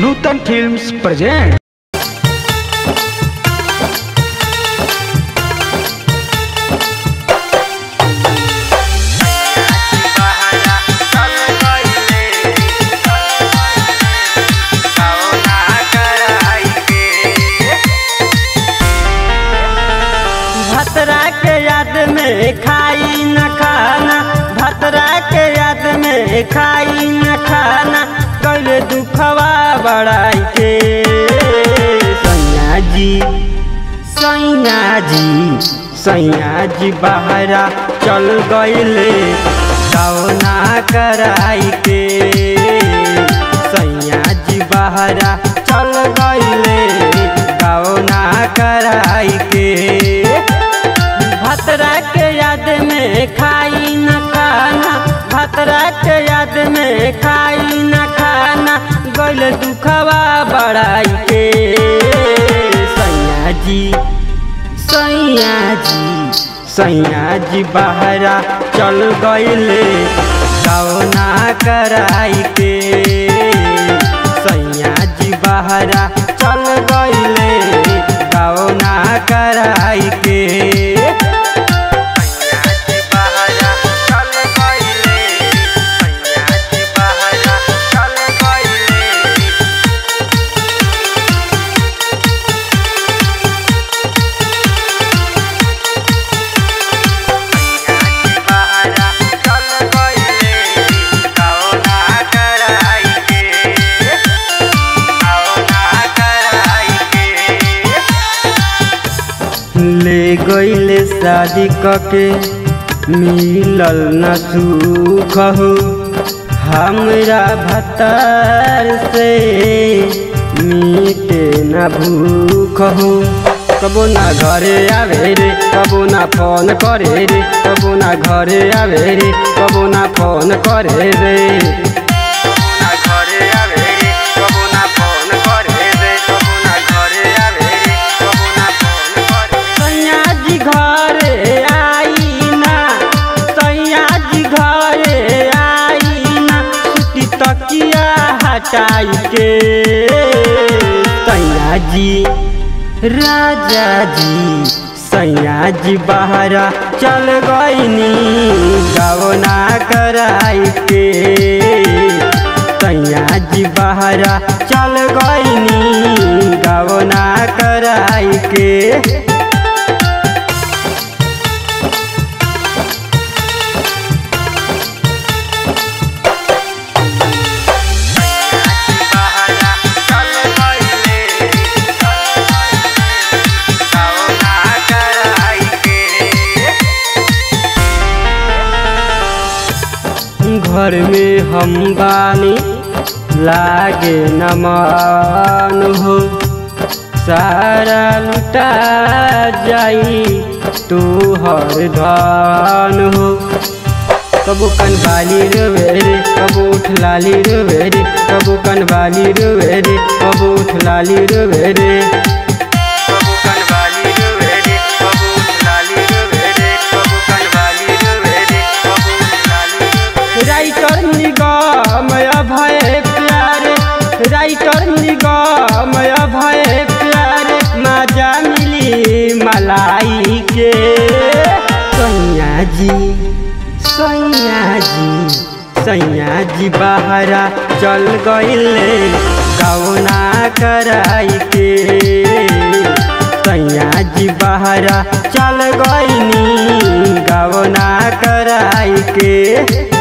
नूतन films present भतरा के याद में खाई न खाना भतरा के याद में खाई न खाना कल दुखवा बड़ाई के सैया जी सैया जी सैया जी बहरा चल गईले कौना कराई के सैया जी बहरा चल गईले कौना कराई के भतरा के याद में खाई न खाना भतरा के याद में खाई न खाना गल दुखवा बड़ाई के सैया जी सैया जी सैया जी बहरा चल गईले कौना कराई के सैया जी बहरा चल गईले कौना कराई के ले गईले शादी कके मिलल न सुख हो हमरा भतार से मीटे न भूख हो कबो ना घरे आवे रे कबो ना फोन करे रे कबो ना घरे आवे रे कबो ना फोन करे रे सैया जी घरे आई ना सैया जी घरे आई ना सुती तकिया हटाई के सैया जी राजा जी सैया जी बहरा चल गईनी गवना कराई के सैया जी बहरा चल गईनी गवना कराई के घर में हम बानी लागे न मान हो सारा लुटा जाई तू हर धान हो कबो कनवाली रोवे रे कबो उठलाली रोवे रे कबो कनवाली रोवे रे कबो उठलाली रोवे रे कबो कनवाली रोवे रे कबो उठलाली रोवे रे कबो कनवाली रोवे रे कबो उठलाली रोवे रे राइटर निगम भय प्यारे राइटर निगम भय प्यारे मजा मिली मलाई के सैया जी सैया जी सैया जी बहरा चल गईले कौना कराई के सैया जी बहरा चल गईनी गवना कराई के